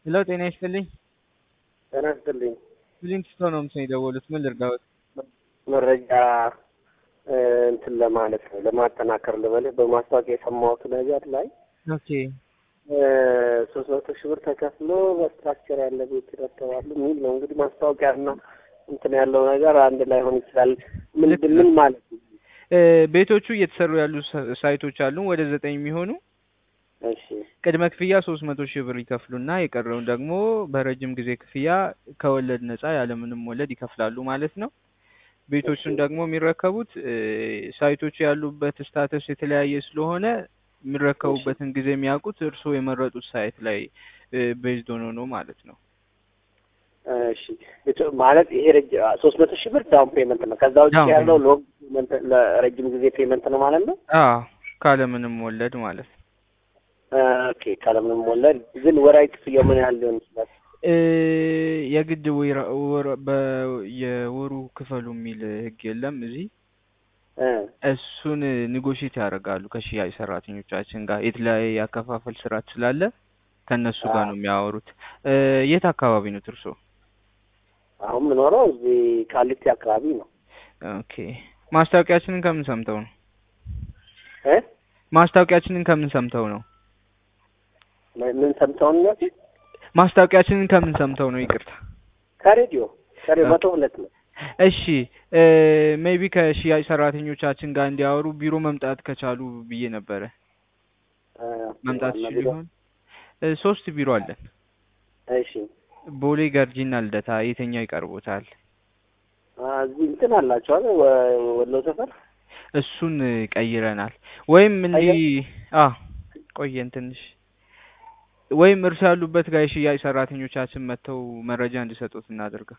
ሄሎ ጤና ይስጥልኝ። ጤና ይስጥልኝ። ሊንክስቶ ነው ምስል የደወሉት። ምን ልርዳዎት? መረጃ እ እንትን ለማለት ነው ለማጠናከር ልበልህ በማስታወቂያ የሰማሁት ነገር ላይ ኦኬ ሶስት መቶ ሺህ ብር ተከፍሎ በስትራክቸር ያለ ቤት ይረከባሉ የሚል ነው። እንግዲህ ማስታወቂያና እንትን ያለው ነገር አንድ ላይ ሆን ይችላል። ምንድን ምን ማለት ነው? እ ቤቶቹ እየተሰሩ ያሉ ሳ- ሳይቶች አሉ ወደ ዘጠኝ የሚሆኑ እሺ ቅድመ ክፍያ ሶስት መቶ ሺህ ብር ይከፍሉና የቀረውን ደግሞ በረጅም ጊዜ ክፍያ ከወለድ ነጻ ያለምንም ወለድ ይከፍላሉ ማለት ነው። ቤቶቹን ደግሞ የሚረከቡት እ ሳይቶቹ ያሉበት ስታተስ የተለያየ ስለሆነ የሚረከቡበትን ጊዜ የሚያውቁት እርስዎ የመረጡት ሳይት ላይ ቤዝድ ሆኖ ነው ማለት ነው። እሺ የቶ- ማለት ይሄ ረጅ ሶስት መቶ ሺህ ብር ዳውን ፔመንት ነው። ከዛ ውጭ ዳውን ያለው ሎንግ ፔመንት ለረጅም ጊዜ ፔመንት ነው ማለት ነው። አዎ ካለምንም ወለድ ማለት ነው። ኦኬ ካለምንም ወለድ ግን ወራዊ ክፍያው ምን ያህል ሊሆን ይችላል? እ የግድ ወይራ- ወር- በ- የወሩ ክፈሉ የሚል ህግ የለም እዚህ። እ እሱን ኒጎሽት ያደርጋሉ ከሽያጭ ሰራተኞቻችን ጋር የተለያየ ያከፋፈል ስርዓት ስላለ ከእነሱ ጋር ነው የሚያወሩት። እ የት አካባቢ ነው እርሶ? አሁን የምኖረው እዚህ ቃሊቲ አካባቢ ነው። ኦኬ ማስታወቂያችንን ከምን ሰምተው ነው? እ ማስታወቂያችንን ከምን ሰምተው ነው? ምን- ምን ሰምተውን ነው? ማስታወቂያችንን ከምን ሰምተው ነው? ይቅርታ። ከሬዲዮ ከሬዲዮ መቶ ሁለት ነው። እሺ ሜቢ ከሽያጭ ሰራተኞቻችን ጋር እንዲያወሩ ቢሮ መምጣት ከቻሉ ብዬ ነበረ። እ መምጣት ዋና ይችሉ ቢሮ? ይሆን? እ ሶስት ቢሮ አለን። እሺ ቦሌ፣ ገርጂና ልደታ። የትኛው ይቀርቦታል? አ፣ እዚህ እንትን አላቸው አይደል? ወ- ወሎ ሰፈር እሱን ቀይረናል። ወይም እንዲህ አ ቆየን ትንሽ ወይም እርሱ ያሉበት ጋር የሽያጭ ሰራተኞቻችን መጥተው መረጃ እንዲሰጡት እናደርገው።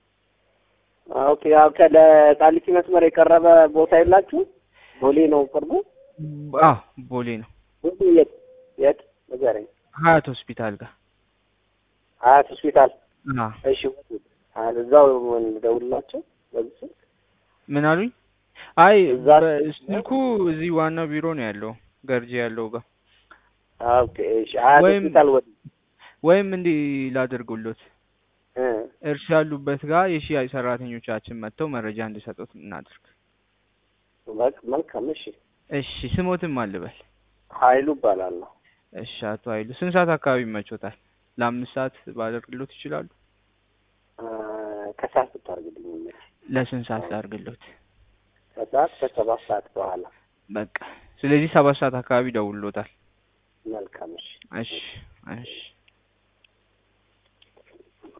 አ፣ ኦኬ ያው ከቃሊቲ መስመር የቀረበ ቦታ የላችሁ? ቦሌ ነው ቅርቡ? አ ቦሌ ነው ቦሌ የት የት ንገረኝ። ሀያት ሆስፒታል ጋር ሀያት ሆስፒታል። አ እሺ አ፣ እዛው እንደውላቸው በዚህ ስልክ? ምን አሉኝ? አይ እዛ ስልኩ እዚህ ዋናው ቢሮ ነው ያለው ገርጂ ያለው ጋር አ፣ ኦኬ እሺ ሀያት ወይም- ሆስፒታል ወደ ወይም እንዲህ ላደርጉሎት እ እርሱ ያሉበት ጋር የሽያጭ ሰራተኞቻችን መጥተው መረጃ እንዲሰጡት እናድርግ። በቃ መልካም። እሺ እሺ ስሞትም አልበል። ሀይሉ እባላለሁ። እሺ አቶ ኃይሉ ስንት ሰዓት አካባቢ ይመቾታል? ለአምስት ሰዓት ባደርግሎት ይችላሉ? አ፣ ከሰዓት ብታደርግልኝ ይመች። ለስንት ሰዓት ላድርግሎት? ከሰዓት ከሰባት ሰዓት በኋላ በቃ ስለዚህ ሰባት ሰዓት አካባቢ ደውሎታል። መልካም። እሺ እሺ እሺ